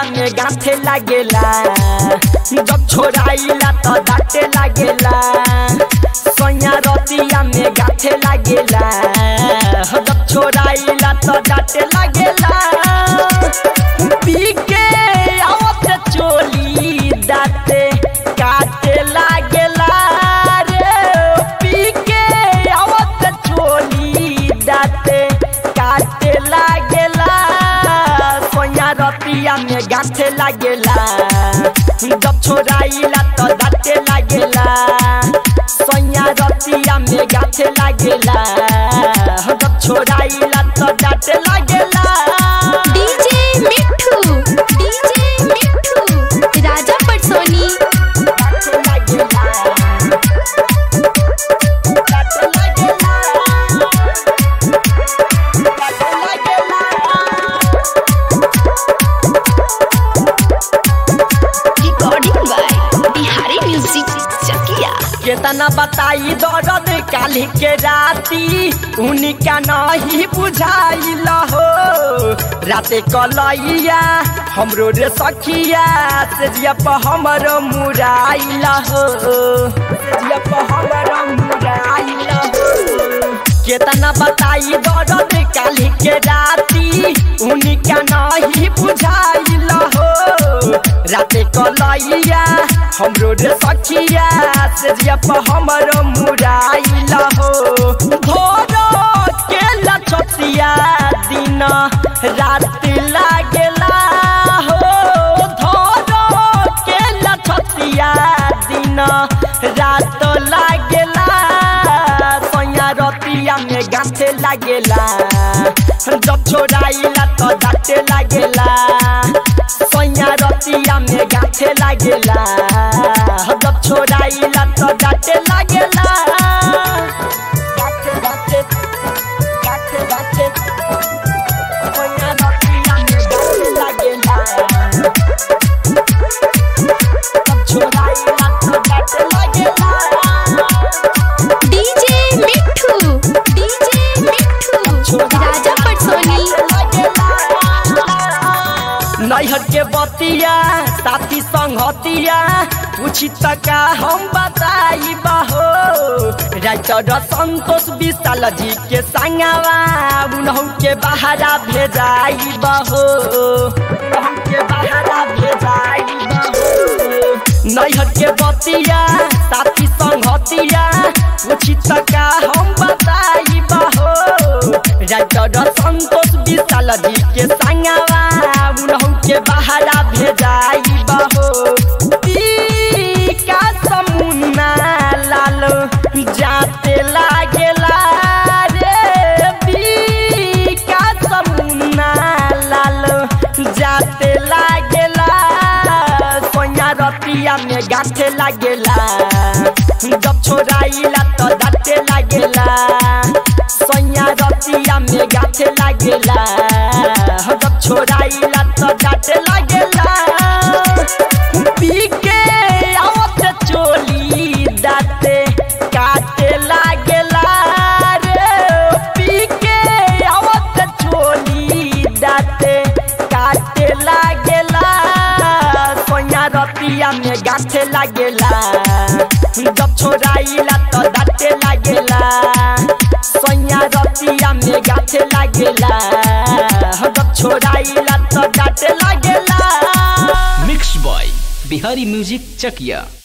में गांठे लागेला जब छोड़ाइला तो डांटे लागेला सैया रतिया में गांठे लागेला जब छोड़ाइला तो डांटे लागेला पी के आवत चोली दाते काटे लागेला रे पी के आवत चोली दाते काटे लागेला सोया रतिया में गांठे लागेला जब छोड़ाइला तो दाते लागेला सोया रतिया में गांठे लागेला जब छोड़ाइला तो दाते लागेला DJ Mithu DJ Mithu Raja Patsoni recording by Bihari music Chakiya केतना बताई दर्द काली के राती उनका नहीं बुझाइल हो राते कलैया हमरो रे सखिया से जियप हमरो मुराइल हो से जियप हमरो मुराइल हो केतना बताई दर्द काली के राती उनका नहीं बुझाइल हो राते कलैया हमरो रे सखिया से जियप हमरो मुराइल हो भोरो के लछतिया दिन रात लागेला हो धोरो के लछतिया दिन रात लागेला सैया रतिया में गांठे लागेला जब छोड़ाइला तो डांटे लागेला सैया रतिया में गांठे लागेला जब छोड़ाइला तो डांटे लागेला गांठे गांठे गांठे गांठे सैया रतिया में गांठे लागेला जब छोड़ाइला तो डांटे लागेला डीजे मिठू डीजे मिठू राजा पटसोनी नैहर के बतिया साथी संगतिया पूछी तका हम बताई बहो राइटर संतोष विशाल जी के संगवा उनहु के बहारा भेजाई बहो उनहु के बहारा भेजाई बहो नैहर के बतिया साथी संगतिया पूछी तका हम बताई बहो राइटर संतोष विशाल जी के संगवा उनहु के बहारा भेजाई बहो ई का समुन्ना लाल जाते लागेला रे बी का समुन्ना लाल जाते लागेला सोया रतिया में गांठे लागेला जब छोड़ाइला तो दांते लागेला सोया रतिया में गांठे लागेला जब छोड़ाइला तो दांते लागेला पी के आवत चोली दाते काटे लागेला रे पी के आवत चोली दाते काटे लागेला सोया रतिया में गांठे लागेला जब छोड़ाइला तो दांते लागेला सोया रतिया में गांठे लागेला जब छोड़ाइला तो दांते लागेला mix by Bihari music Chakiya